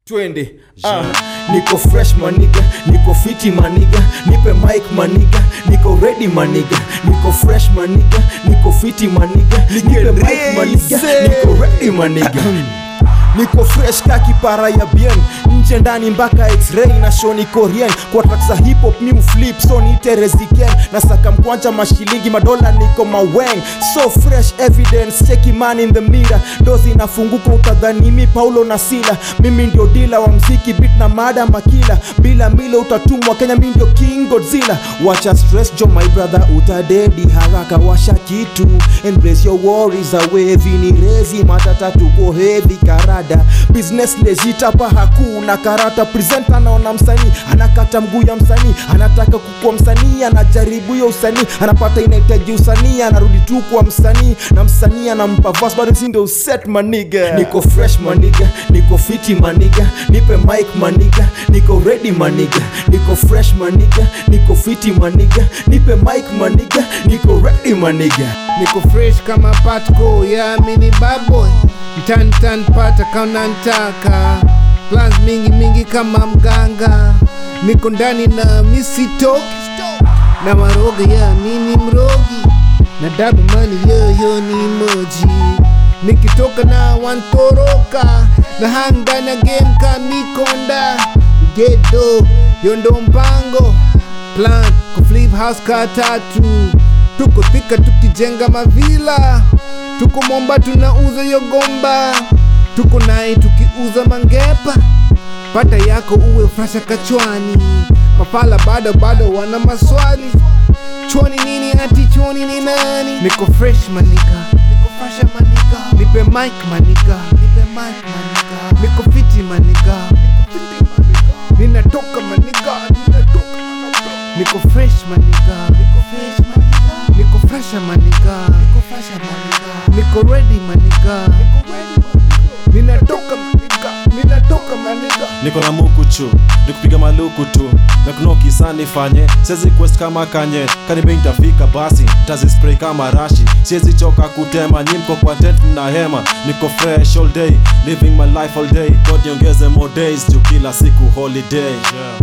twende ah. niko fresh maniga niko fiti maniga nipe mic maniga niko ready maniga niko fresh maniga niko fiti maniga nipe mic maniga niko ready maniga niko fresh ka kipara ya bien nje ndani mpaka x-ray na show niko rien kwa track za hip hop mi flip so ni tereziken na saka mkwanja mashilingi madola niko maweng so fresh evidence cheki man in the mirror dozi inafunguka utadhani mi paulo na sila mimi ndio dila wa mziki bit na mada makila bila milo utatumwa kenya mi ndio king godzilla wacha stress jo my brother utadedi haraka washa kitu embrace your worries away vini rezi matata tuko heavy karada business legit hapa hakuna karata present anaona msanii anakata mguu ya msanii anataka kukuwa msanii anajaribu hiyo usanii anapata inahitaji usanii anarudi tu kwa msanii na msanii anampa verse bado si ndio set maniga niko fresh maniga niko fiti maniga nipe mic maniga niko ready maniga niko fresh maniga niko fiti maniga nipe mic maniga niko ready maniga niko fresh kama patco ya mini baboy mtantan pata kaunantaka plans mingi mingi kama mganga niko ndani na misitoki na maroga ya mini mrogi na dabu mani yoyo ni moji nikitoka na wantoroka na hanga na game kamikonda gedo yondo mpango plan kuflip house ka tatu tuko thika tukijenga mavila tuko momba tunauza yogomba tuko naye tukiuza mangepa pata yako uwe frasha kachwani mafala bado bado wana maswali chwani nini ati chwani ni nani niko fresh manika niko frasha manika nipe mic manika nipe mic manika niko fiti manika niko fiti manika ninatoka manika ninatoka manika niko fresh manika niko fresh manika niko fresha manika niko fresha manika niko ready manika niko ready manika ninatoka manika ninatoka manika niko na mukuchu nikupiga maluku tu na kunoki sana nifanye siwezi quest kama kanye kanibe nitafika basi tazispray kama rashi siwezi choka kutema nyimko kwa tent mna hema niko fresh all day living my life all day god niongeze more days juu kila siku holiday yeah.